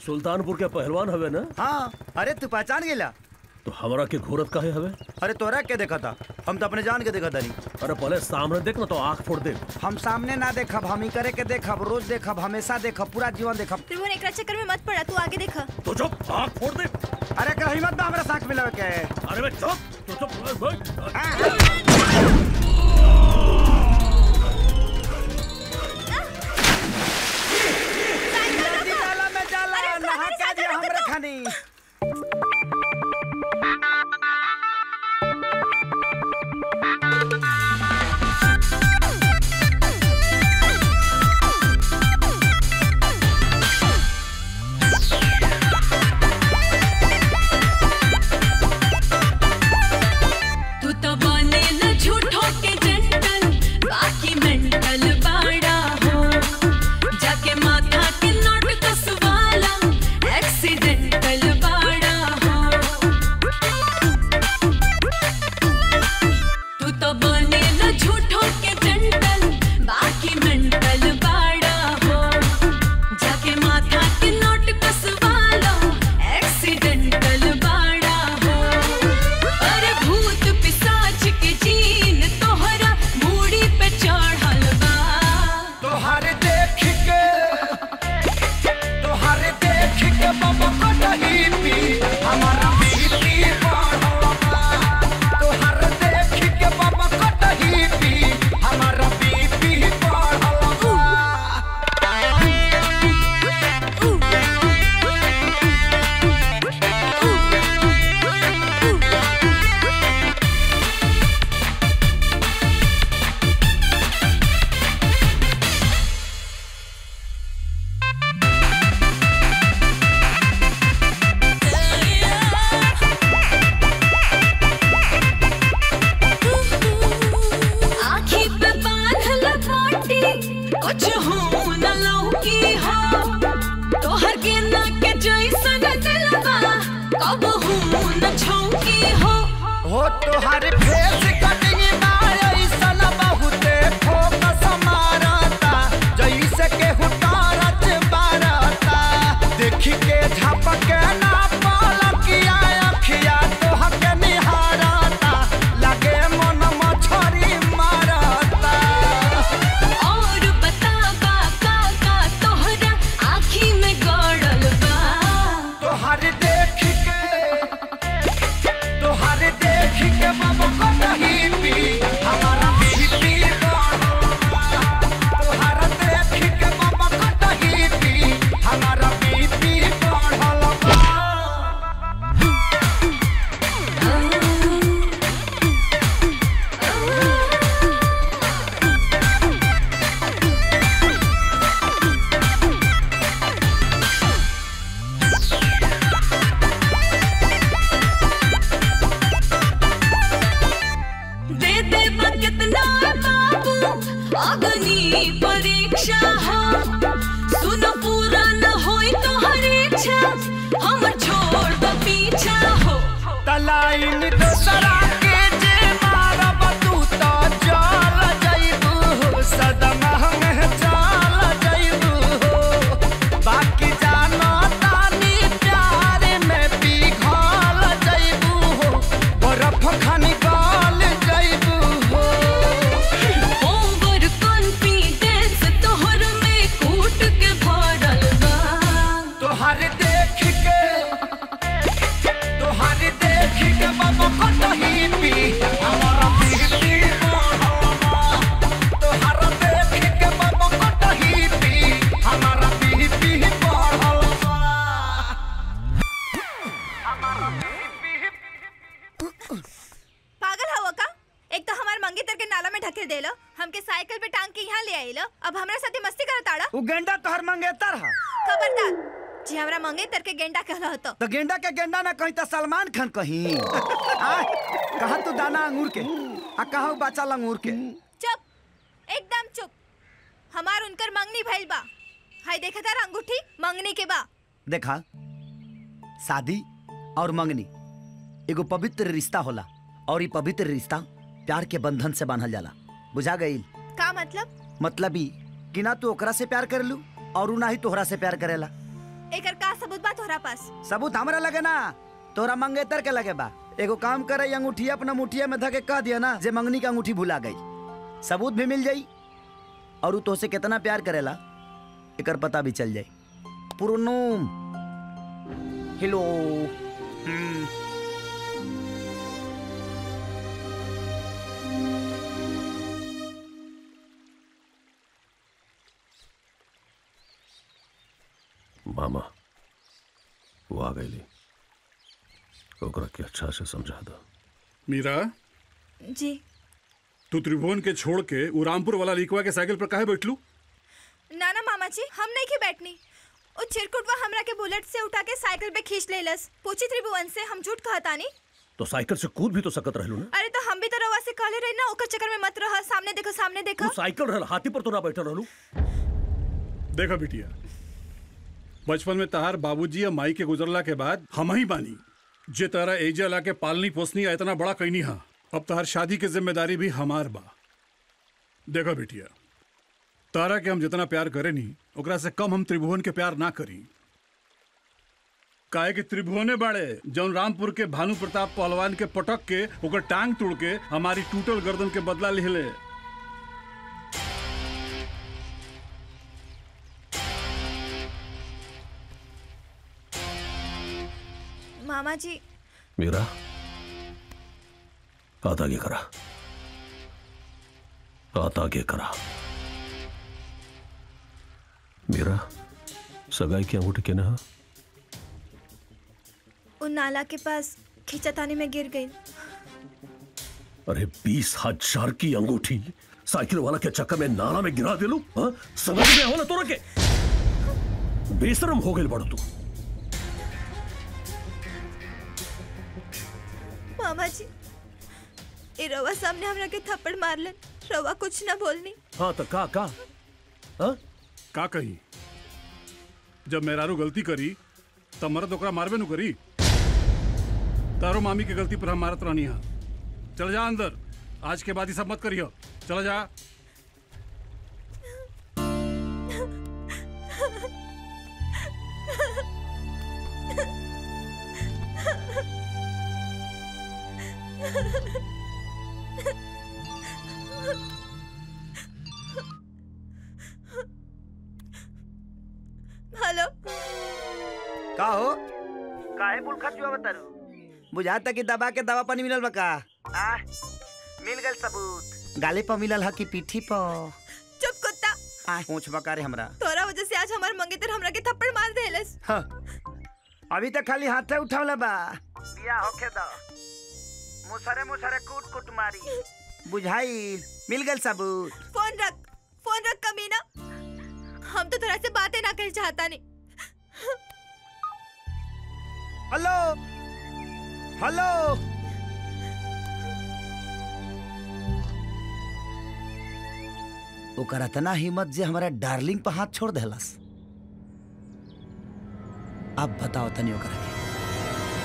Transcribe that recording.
सुल्तानपुर के पहलवान हवे ना हाँ अरे तू पहचान गेला तो हमरा के घूरत काहे हवे अरे तोरा के देखा था हम तो अपने जान के देखा तारी अरे पहले सामने देख ना तो आंख फोड़ दे हम सामने ना देखब हम ही करे के देखब रोज देखब हमेशा देखब पूरा जीवन देखब त्रिभुवन एकरा चक्कर में मत पड़ा तू आगे देखा तो चुप आंख फोड़ दे अरे कर हिम्मत बा हमरा साथ मिलावे के अरे बे चुप तो चुप बैठ नदी नाला में जाला अरे, नहा अरे, के साइकिल दिया रोको हमरे तो। खानी तू तो बनेला झूठो के जंटल बाकी मेंटल बाड़ा हो जाके माथा के नोट कसवाला एक्सीडेंटल बाड़ा हो तू तो बनेला झूठो के जंटल बाकी मेंटल बाड़ा हो जाके माथा के नोट कसवाला एक्सीडेंटल बाड़ा हो अरे भूत पिशाच के जीन तोहरा मूड़ी पे चढ़ल बा तोहार देख के तोहार देख के बाबा को नहीं पी हमारा बीपी बढ़ा तोहार देख के बाबा को नहीं पी हमारा बीपी बढ़ा आँखी पे बांधल बाटी कुछ हो न लौकी हो तोहर गेना के जैसन दिलबा कब हो न छौकी हो हो तोहार फेस कटिंग ना ऐसन बहुते फोकस मारता जैसे के हुटारत बारता देखी के झपक ना पलकिया अखिया तोह के निहारता लगे मन मछरी मारता और बताबा का का तोहरा आँखी में गड़ल बा तोहार देख के तोहार देख के बाबा को नहीं पी हमारा बीपी तोहार देख के बाबा को नहीं पी हमारा बीपी बढ़ल बा दे दे बा कितना बाबू अग्नि परीक्षा हो सुन पूरा न होई तो हर इच्छा हम छोड़ दो पीछा हो तलाइन दोसरा के जे मारब तू तो चल जइबू सदमा में चल जइबू बाकी जानो तानी प्यार में पिघल जइबू बर्फ खानी गल जइबू ओवर कॉन्फिडेंस तोहर में कूट के भरल बा तोहर देख के तोहर देख के बाबा को नहीं पी हमारा बीपी तोहर देख के बाबा को नहीं पी हमारा बीपी बढ़ल बा पागल हवा का एक तो हमार मंगेतर के नाला में ढकेल देलो हमके साइकिल पे टांग के यहाँ ले आइलो अब हमरा साथे मस्ती करत आड़ा उ गेंडा तोहर मंगेतर हा खबरदार जी हमरा मंगेतर के गेंडा कहला हतो तो गेंडा के गेंडा ना कहीं तो सलमान खान कहीं आ, कहा तू दाना अंगूर के आ कहा बच्चा लंगूर के चुप एकदम चुप हमार उनकर मंगनी भइल बा हाय देखा तार अंगूठी मंगनी के बा देखा शादी और मंगनी एगो पवित्र रिश्ता होला और ये पवित्र रिश्ता प्यार के बंधन से बांधल जाला बुझा गई का मतलब मतलब ई कि ना तू ओकरा से प्यार करेलू और उ ना ही तोहरा से प्यार करेला एकर का सबूत बा तोहरा पास सबूत हमरा लगे ना तोरा मंगेतर के लगे बा एगो काम करे अंगूठिया अपना मुठिया में धके कह दिया ना जे मंगनी का अंगूठी भुला गई सबूत भी मिल जाई और उ तोसे कितना प्यार करेला एकर पता भी चल जाई पुरनुम हेलो हम्म, मामा वो आ गई ओकरा के अच्छा से समझा दो मीरा जी तू त्रिभुवन के छोड़ के उ रामपुर वाला लिखवा के साइकिल पर काहे बैठलू ना ना मामा जी हम नहीं के बैठनी ओ चिरकुटवा हमरा के बुलेट से उठा के साइकिल पे खींच लेलस पूछी त्रिभुवन से हम झूठ कहतानी तो साइकिल से कूद भी तो सकत रहलू ना अरे तो हम भी तो रवा से कहले रही ना ओकर चक्कर में मत रह सामने देखो सामने देखो तू साइकिल रहल हाथी पर तो ना बैठल रहलू देखा बिटिया बचपन में तहार बाबूजी या माई के गुजरला के बाद हम ही बानी जे तारा एजा ला के पालनी पोसनी आ इतना बड़ा कैनी हा अब तहार शादी के जिम्मेदारी भी हमार बा देखा बिटिया तारा के हम जितना प्यार करे नी ओकरा से कम हम त्रिभुवन के प्यार ना करी काहे कि त्रिभुवने बाड़े जौन रामपुर के भानु प्रताप पहलवान के पटक के ओकर टांग तोड़ के हमारी टूटल गर्दन के बदला लिहले मामा जी मीरा हाथ आगे करा हाथ आगे करा मीरा सगाई की अंगूठी के ना उन नाला के पास खींचतानी में गिर गई अरे बीस हजार की अंगूठी साइकिल वाला के चक्कर में नाला में गिरा दिलू हाँ? समझ में हो ना तोरा के बेशरम हो गई बड़ तू मामा जी ए रवा सामने हमरा के थप्पड़ मारलन रवा कुछ ना बोलनी हाँ तो का का हाँ? का कही जब मेहरारू गलती करी तब मरद ओकरा मारबे नु करी तारो मामी के गलती पर हम मारत रहनी हा चल जा अंदर आज के बाद ही सब मत करियो चल जा हेलो का हो काहे बुलखा जुआ बतारू बुझाता कि दबा के दवा पानी मिलल बा का आ मिल गल सबूत गाले पर मिलल ह कि पीठी पर चुप कुत्ता आ पूछ बकारे हमरा तोरा वजह से आज हमार मंगेतर हमरा के थप्पड़ मार देलस हाँ। अभी तक खाली हाथे उठावला बा बिया होखे द मुसरे मुसरे कूट कूट मारी बुझाई मिल गल सबूत फोन रख फोन रख कमीना हम तो तोरा से बातें ना कर चाहता नहीं हेलो हेलो ओकर इतना हिम्मत जे हमारा डार्लिंग पर हाथ छोड़ देलस अब बताओ तनी ओकरा के